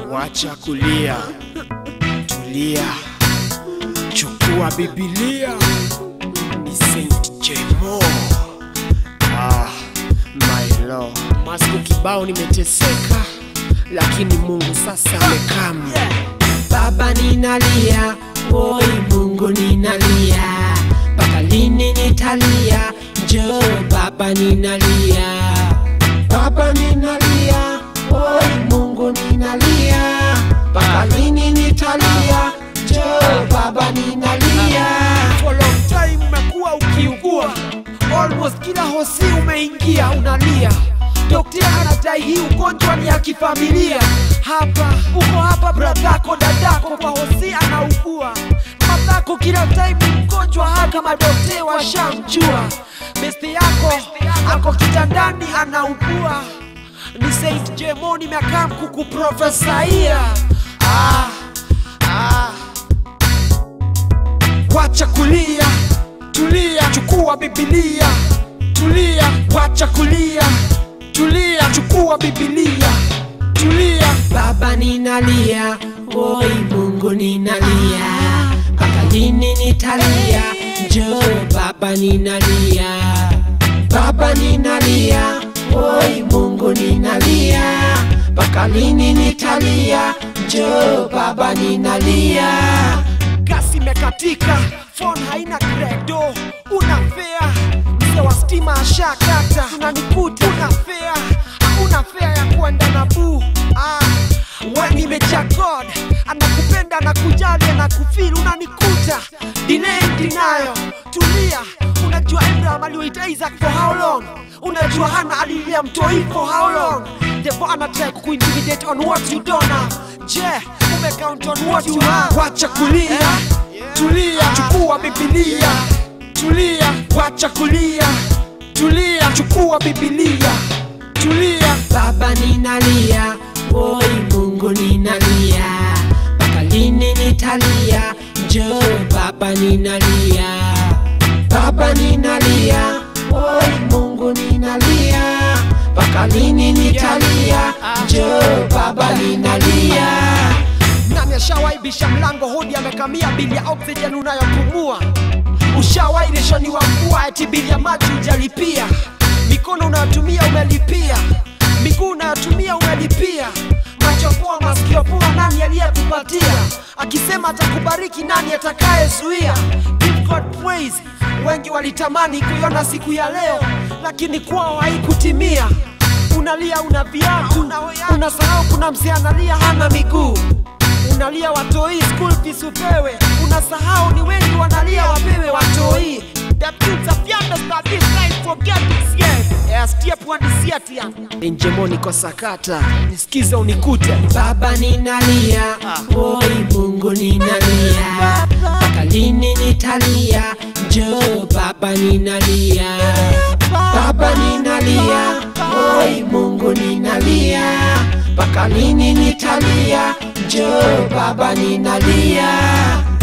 wacha kulia, tulia, chukua Biblia. Ni Saint Jemo. Ah, my Lord. Masiku kibao nimeteseka, lakini Mungu sasa amekam. Baba ninalia, oi Mungu ninalia, mpaka lini nitalia? Njoo Baba ninalia, Baba ninalia, oi Mungu ninalia, mpaka lini nitalia? Njoo Baba ninalia. For long time umekuwa ukiugua, almost kila hosi umeingia unalia. Daktari anadai hii ugonjwa ni ya kifamilia. Hapa uko hapa, bradhako dadako kwa hosi anaugua, madhako kila time ni mgonjwa, hata madokte washamjua. Beste yako ako kitandani anaugua, ni Saint Jemo nimekaa kukuprofesaia. Ah, ah. Wacha kulia, tulia, chukua Biblia. Tulia, wacha kulia, tulia, chukua Biblia. Tulia, Baba ninalia, oi Mungu ninalia, mpaka lini nitalia? Njoo Baba ninalia, Baba ninalia, oi Mungu ninalia, mpaka lini nitalia? Njoo Baba ninalia. gasi imekatika, phone haina credo, una fea, mzee wa stima ashakata, unanikuta una fea, hakuna fea ya kuenda na buu. Ah, we nimecha God, anakupenda anakujali, anakufeel, unanikuta delay dinayo, tulia. Unajua Abraham aliwaita Isaac for how long? Unajua Hana alilia mtoi for how long? Devo anatry kukuintimidate on what you don't have. Je, umecount on what you have? Wacha kulia, tulia, chukua Biblia. Tulia, wacha kulia, tulia, chukua Biblia. Tulia, Baba ninalia, oi Mungu ninalia, mpaka lini nitalia? Njoo Baba ninalia, Baba ninalia, oi Mungu ninalia, mpaka lini nitalia? Njoo Baba ninalia. nani ashawaibisha mlango hodi amekamia bili ya oxygen unayopumua? Ushawairishoniwa mvua eti bili ya maji hujalipia, mikono unayotumia umelipia, miguu unayotumia umelipia, macho poa, masikio poa, nani aliyekupatia? Akisema atakubariki, nani atakayezuia? Give God praise. Wengi walitamani kuiona siku ya leo, lakini kwao haikutimia. Unalia una viatu, unasahau kuna mzee analia hana miguu unalia watoi school fees upewe, unasahau ni wengi wanalia wapewe watoi. The kids have understand this life forget this yet. Yes, step one is yet ya. Njemo niko sakata, nisikize unikute. Baba ninalia, oi Mungu ninalia, mpaka lini nitalia? Njoo Baba ninalia, Baba ninalia, oi Mungu ninalia, mpaka lini nitalia? Njoo Baba ninalia.